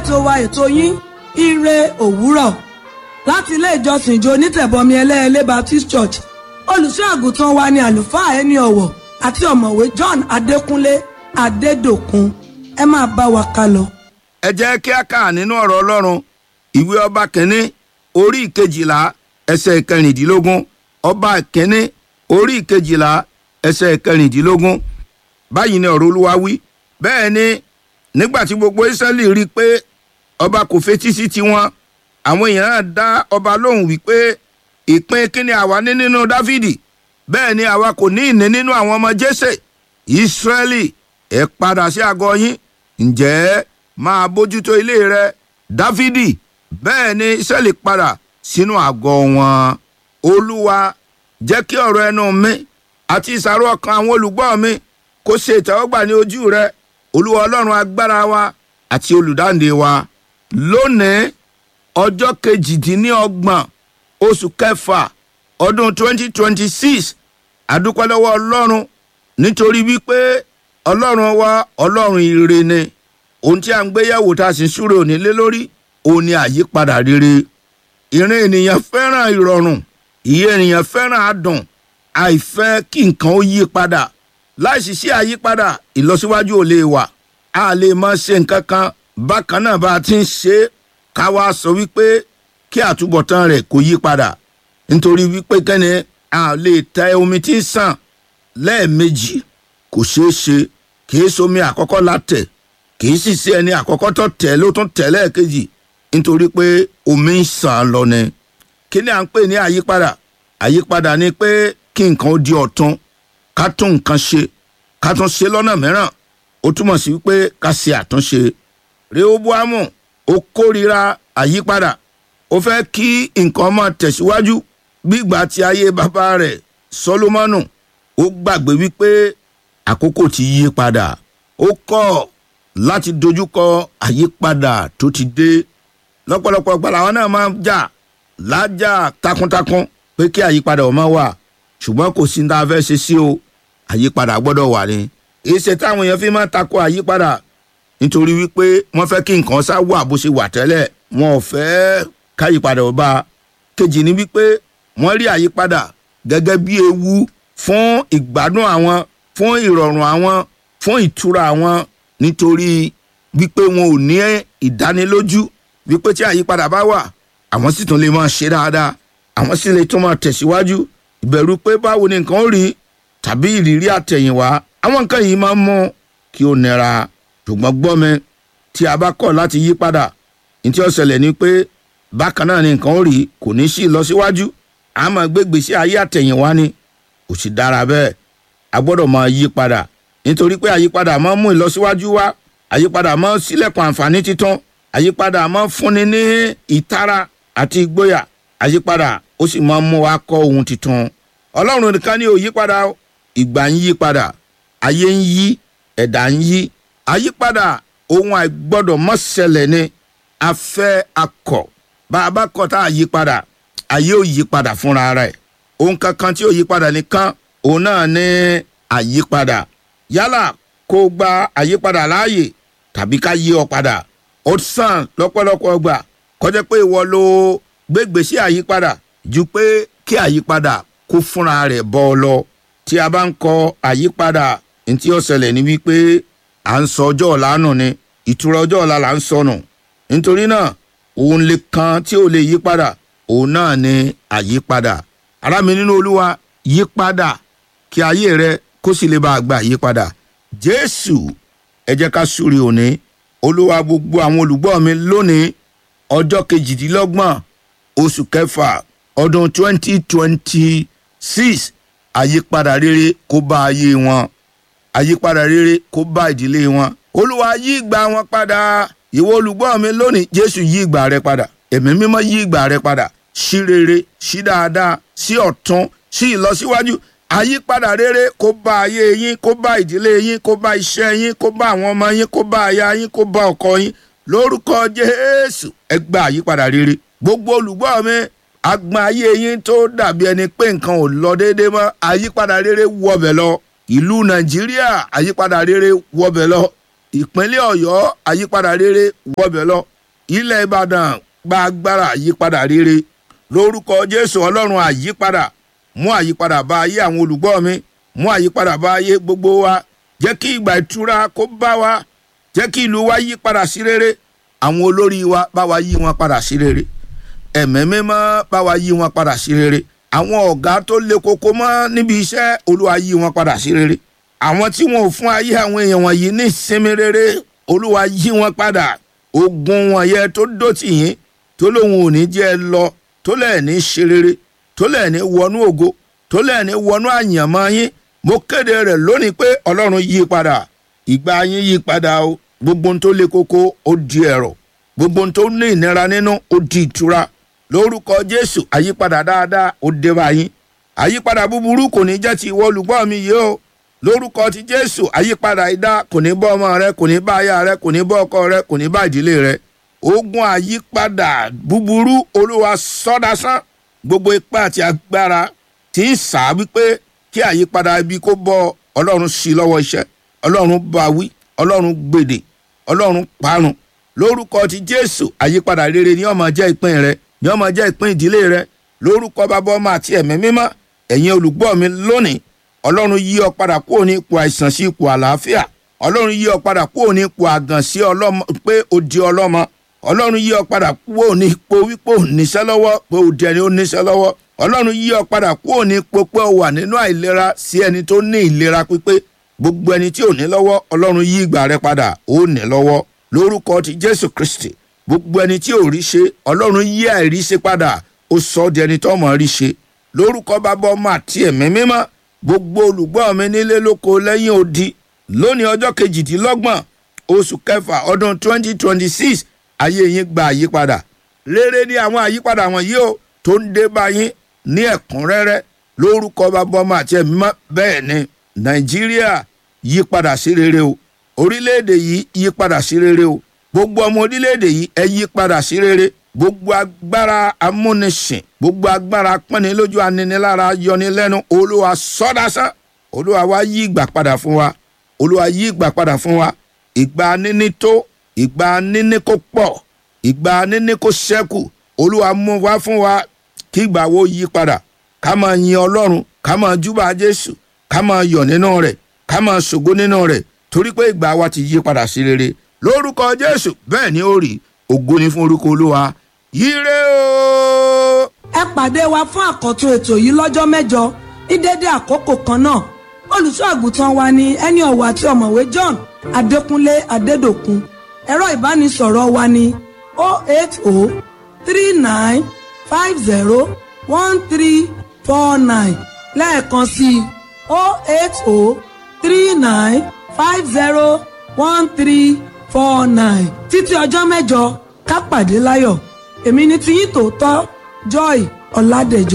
ètò wa ètò yín ire òwúrọ̀ láti ilé ìjọsìn ìjọ onítẹ̀bọmi ẹlẹ́ẹ̀lẹ́ Baptist Church olùṣọ́ àgùntàn wa ni àlùfáà ẹni ọ̀wọ̀ àti ọ̀mọ̀wé John Adékúnlé Adédòkun ẹ máa bá wa ká lọ. ẹ jẹ́ kí a kà nínú ọ̀rọ̀ ọlọ́run ìwé ọba kínní orí ìkejìlá ẹsẹ̀ ìkẹrìndínlógún ọba kínní orí ìkejìlá ẹsẹ̀ ìkẹrìndínlógún báyìí ni ọ̀rọ̀ olúwa wí bẹ́ẹ̀ ni nígbà tí gbogbo Ísírẹ́lì rí i pé ọba kò fetí sí tiwọn àwọn èèyàn náà dá ọba lóhùn wípé ìpín kíni àwa ní nínú Dáfídì bẹ́ẹ̀ ni àwa kò ní ìní nínú àwọn ọmọ Jésè Ísírẹ́lì ẹ padà sí àgọ́ yín ǹjẹ́ máa bójútó ilé rẹ Dáfídì bẹ́ẹ̀ ni Ísírẹ́lì padà sínú àgọ́ wọn Olúwa jẹ́ kí ọ̀rọ̀ ẹnu mi àti ìsàrò ọkàn àwọn olùgbọ́ mi kó ṣe ìtẹ́wọ́gbà ní ojú rẹ Olúwa Ọlọ́run agbára wa àti olùdáǹdè wa lónìí ọjọ́ kejìdínlọ́gbọ̀n oṣù kẹfà ọdún 2026 àdúpẹ́ lọ́wọ́ Ọlọ́run nítorí wípé Ọlọ́run wa Ọlọ́run ire ni ohun tí a ń gbéyàwó tá a sì ń súre òní lé lórí òun ni àyípadà rere ìrìn ènìyàn fẹ́ràn ìrọ̀rùn ìyè ènìyàn fẹ́ràn adùn àìfẹ́ kí nǹkan ó yí padà láìsí sí àyípadà ìlọsíwájú ò lè wà a lè máa ṣe nǹkan kan bákan náà bá a ti ń ṣe é ká wá sọ wípé kí àtúbọ̀tán rẹ̀ kó yí padà nítorí wípé kẹ́ni a lè tẹ omi tí ń sàn lẹ́ẹ̀mejì kò ṣeé ṣe kìí somi àkọ́kọ́ látẹ̀ kìí sì sí ẹni àkọ́kọ́ tó tẹ̀ ló tún tẹ̀ lẹ́ẹ̀kejì nítorí pé omi ń sàn lọ ni kí ni à ń pè ní àyípadà àyípadà ni pé kí nǹkan ó di ọ̀tun ká tún nǹkan ṣe ká tún ṣe lọ́nà mìíràn ó túmọ̀ sí wípé ká ṣe àtúnṣe rehoboamu ó kórìíra àyípadà ó fẹ́ kí nǹkan máa tẹ̀síwájú gbígbà tí ayé bàbá rẹ̀ solomoni ó gbàgbé wípé àkókò ti yí padà ó kọ̀ láti dojúkọ àyípadà tó ti dé lọ́pọ̀lọpọ̀ gbala àwọn náà máa ń jà lájà takuntakun pé kí àyípadà ó máa wà ṣùgbọ́n kò sí ní tá a fẹ́ ṣe sí o àyípadà gbọ́dọ̀ wà ní. ìṣe táwọn èèyàn fi máa tako àyípadà nítorí wípé wọ́n fẹ́ kí nǹkan sá wà bó ṣe wà tẹ́lẹ̀ wọn ò fẹ́ káyípadà ó bá a. kejì ni wípé wọ́n rí àyípadà gẹ́gẹ́ bí ewu fún ìgbádùn àwọn fún ìrọ̀rùn àwọn fún ìtura àwọn nítorí wípé wọn ò ní ìdánilójú wípé tí àyípadà bá wà àwọn sì tún lè máa ṣe dáadáa àwọn sì lè tún máa tẹ̀síwájú ìbẹ̀rù pé báwo ni nǹkan ó rí tàbí ìrírí àtẹ̀yìnwá àwọn nǹkan yìí máa ń mú kí ó nira ṣùgbọ́n gbọ́ mi tí a bá kọ̀ láti yí padà ní tí ó ṣẹlẹ̀ ni pé bákan náà ni nǹkan ó rí kò ní sí ìlọsíwájú a máa gbé gbèsè ayé àtẹ̀yìnwá ni kò sì dára bẹ́ẹ̀ a gbọ́dọ̀ máa yí padà nítorí pé àyípadà máa ń mú ìlọsíwájú wá àyípadà máa ń ṣílẹ̀kùn àǹfààní títún àyípadà máa ń fúnni ní ìtara àti ìgboyà àyípadà ó sì máa ń mú wa kọ́ ohun tuntun ọlọ́run nìkan ni ò yí padà ìgbà ń yí padà ayé ń yí ẹ̀dá ń yí àyípadà ohun àìgbọ́dọ̀ mọ́ ṣẹlẹ̀ ni afẹ́ akọ̀ bá a bá kọ̀ tá a yí padà ayé ò yí padà fúnra rẹ̀ ohun kankan tí ò yí padà nìkan òun náà ní àyípadà yálà kó gba àyípadà láàyè tàbí ká yí ọ padà ó sàn lọ́pọ̀lọpọ̀ gbà kọjá pé ìwọ ló gbégbèsè àyípadà ju pé kí àyípadà kó fúnra rẹ̀ bọ́ ọ lọ tí a bá ń kọ àyípadà ní tí ó ṣẹlẹ̀ ní wípé à ń sọ ọjọ́ ọ̀la nù ni ìtura ọjọ́ ọ̀la là ń sọnù nítorí náà òun lè kan tí ò lè yí padà òun náà ni àyípadà ará mi nínú olúwa yí padà kí ayé rẹ kó sì lè bá a gba àyípadà jésù ẹ jẹ́ ká súre òní olúwa gbogbo àwọn olùgbọ́ mi lónìí ọjọ́ kejìdínlọ́gbọ̀n oṣù kẹfà ọdún twenty twenty six àyípadà rere kó bá ayé wọn àyípadà rere kó bá ìdílé wọn olúwa yí ìgbà wọn padà ìwọ olùgbọ́ mi lónìí jésù yí ìgbà rẹ padà ẹ̀mí mímọ́ yí ìgbà rẹ padà sí rere sí dáadáa sí ọ̀tún sí ìlọsíwájú àyípadà rere kó bá ayé yín kó bá ìdílé yín kó bá iṣẹ́ yín kó bá àwọn ọmọ yín kó bá aya yín kó bá ọkọ yín lórúkọ jésù ẹ gba àyípadà rere gbogbo olùgbọ́ mi agbọn ayé yín tó dàbí ẹni pé nǹkan ò lọ déédéé mọ́ àyípadà rere wọbẹ̀ lọ ìlú nàìjíríà àyípadà rere wọbẹ̀ lọ ìpínlẹ̀ ọ̀yọ́ àyípadà rere wọbẹ̀ lọ ilẹ̀ ìbàdàn gba agbára àyípadà rere lórúkọ jésù ọlọ́run àyípadà mú àyípadà bá ayé àwọn olùgbọ́ mi mú àyípadà bá ayé gbogbo wa jẹ́ kí ìgbà ìtura kó bá wa jẹ́ kí ìlú wa yí padà sí rere àwọn olórí wa bá wa yí wọn padà sí rere ẹ̀mẹ́ mímọ́ bá wa yí wọn padà sí rere àwọn ọ̀gá tó le koko mọ́ níbi iṣẹ́ olúwa yí wọn padà sí rere àwọn tí wọn ò fún ayé àwọn èèyàn wọ̀nyí ní ìsinmi rere olúwa yí wọn padà ogun wọn yẹ tó dòtì yín tó lóun ò ní jẹ́ ẹ lọ tó lẹ̀ ní ṣe rere tó lẹ̀ ní wọnú ògo tó lẹ̀ ní wọnú àyànmọ́ yín mo kéde rẹ̀ lónìí pé ọlọ́run yí padà ìgbà yín yí padà o gbogbo ohun tó le koko ó di ẹ̀rọ gbogbo ohun tó ní ìnira nínú ó di ìtura lórúkọ jésù àyípadà dáadáa ó dé bá yín àyípadà búburú kò ní jẹ́ ti ìwọ olùgbọ́ mi yìí o lórúkọ ti jésù àyípadà idá kò ní bọ́ ọmọ rẹ kò ní bá aya rẹ kò ní bọ́ ọkọ rẹ kò ní bá ìdílé rẹ ogun àyípadà búburú olúwa sọdásán gbogbo ipá àti agbára tí ń sá wípé kí àyípadà ibi kó bọ ọlọ́run sí lọ́wọ́ iṣẹ́ ọlọ́run bá wí ọlọ́run gbèdè ọlọ́run parun lórúkọ ti jésù àyípadà rere ni ó máa jẹ́ ìpín rẹ ni ó máa jẹ́ ìpín ìdílé rẹ lórúkọ bàbá ọmọ àti ẹ̀mí mímọ́ ẹ̀yin olùgbọ́ mi lónìí ọlọ́run yí ọ padà kúrò ní ipò àìsàn sí ipò àlàáfíà ọlọ́run yí ọ padà kúrò ní ipò àgàn sí ọlọ́mọ pé ó di ọlọ́mọ ọlọ́run yí ọ padà kúrò ní ipò wípé ò níṣẹ́ lọ́wọ́ pé ó di ẹni ó níṣẹ́ lọ́wọ́ ọlọ́run yí ọ padà kúrò ní ipò pé ó wà nínú àìlera sí ẹni tó ní ìlera pípé gbogbo ẹni tí ò ní lọ́wọ́ ọlọ́run yí ìgbà rẹ padà ó ní lọ́wọ́ lórúkọ ti jésù kristi gbogbo ẹni tí ò rí ṣe ọlọ́run yí àìrí ṣe padà ó sọ ọ́ di ẹni tó mọ̀ rí ṣe lórúkọ bàbá ọmọ àti ẹ̀mí mímọ́ gbogbo olùgbọ́ mi nílé lóko lẹ́yìn odi lónìí ọjọ́ kejìdínlọ́gbọ̀n oṣù kẹfà ọdún twenty twenty six ayé yín gba àyípadà rere ni àwọn àyípadà wọ̀nyí o tó ń dé bá yín ní ẹ̀kúnrẹ́rẹ́ lórúkọ bàbá ọmọ àti ẹ̀mí mímọ́ bẹ́ẹ̀ ni nàìjíríà yí padà sí rere o orílẹ̀-èdè yìí yí padà sí rere o gbogbo ọmọ orílẹ̀-èdè yìí ẹ yí padà sí rere gbogbo agbára amúnisìn gbogbo agbára pọ́nilójú aninilára yọnilẹ́nu olúwa sọ́dásán olúwa wá yí ìgbà padà fún wa olúwa yí ìgbà padà fún wa ìgbà níní tó ìgbà níní kó pọ̀ ìgbà níní kó ṣẹ́kù olúwa mú wá fún wa kí ìgbà wo yí padà ká máa yin ọlọ́run ká máa júbà jésù ká máa yọ̀ nínú rẹ̀ ká máa ṣògo nínú rẹ̀ torí pé ìgbà wa ti yí padà sí rere lórúkọ jésù bẹ́ẹ̀ ni ó rí ògo ni fún orúkọ olúwa yíre o. ẹ pàdé wa fún àkọ́tún ètò yìí lọ́jọ́ mẹ́jọ ní dédé àkókò kan náà olùṣọ́ àgùntàn wa ni ẹni ọ̀wọ̀ àti ọ̀mọ̀wé john adékúnlé adédòkun ẹ̀rọ ìbánisọ̀rọ̀ wa ni 08039501349 lẹ́ẹ̀kan sí i 08039501349 títí ọjọ́ mẹ́jọ ká pàdé láyọ̀ èmi ni tiyín tòótọ́ joy ọ̀làdẹ̀jọ.